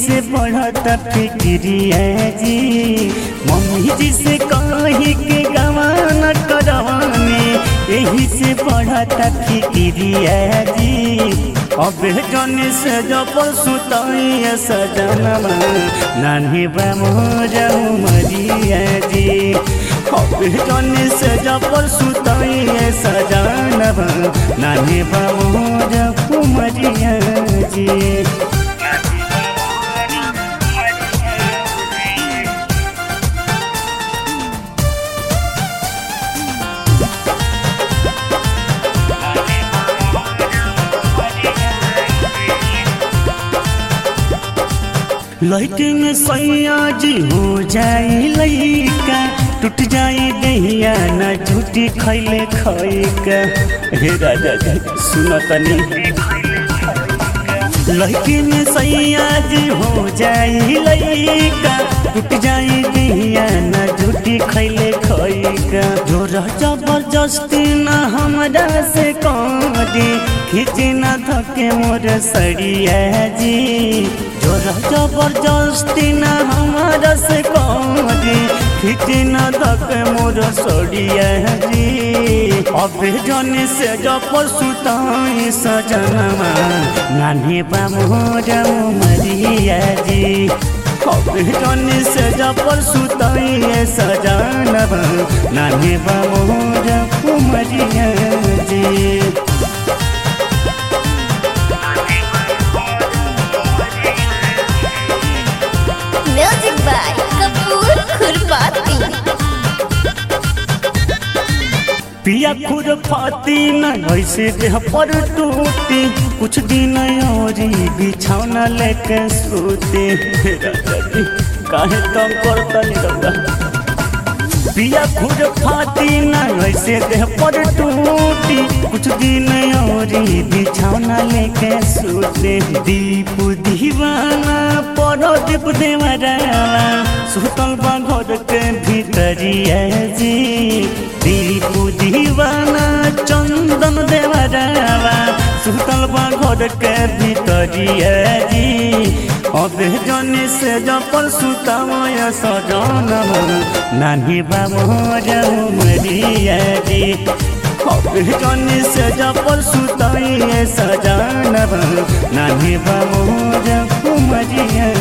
से बढ़ता फिक्रिया जी मम्मी जी से कही के गवान करवानी यही से बढ़ता फिक्रिया जी अब जन से जब सुताई सजनमा नानी बामोजा मरिया जी अब जन से जब सुताई सजनमा नानी बामोजा मरिया जी लड़के में सैया जी हो जाए लैका टूट जाए दहिया न झूठी खैले खैका हे राजा जी सुन तनी लड़के में सैया जी हो जाए लैका टूट जाए दहिया न झूठी खैले खैका जोर जबरदस्ती न हमरा से करी खींचे न धके मोर सड़िया जी जोर जबरदस्ती न हमारा से करी खींचे न धके मोर सड़िया जी अब जन से जब सुताई सजनमा नानी बा मोर मरिया जी अब जन से जब सुताई सजनमा नानी बा मोर मरिया जी म्यूजिक बाय कपूर खुरपाती पिया खुद फाती न ऐसे देह पर टूटी कुछ दिन औरी बिछौना लेके सोते काहे तम करतनी रौदा पिया खुद फाती न ऐसे देह पर टूटी कुछ दिन औरी बिछौना लेके सोते दीप दीवाना परो दीप देवरावा सुतल बा घर के भीतरिया जी दीप दीवाना चंदन देवरावा सुतल बा घर के भीतरिया जी अब जन से जपल सुतमय सजन नानी बाबू मरिया जी अब जन से जपल सुतई सजन नानी बाबू मरिया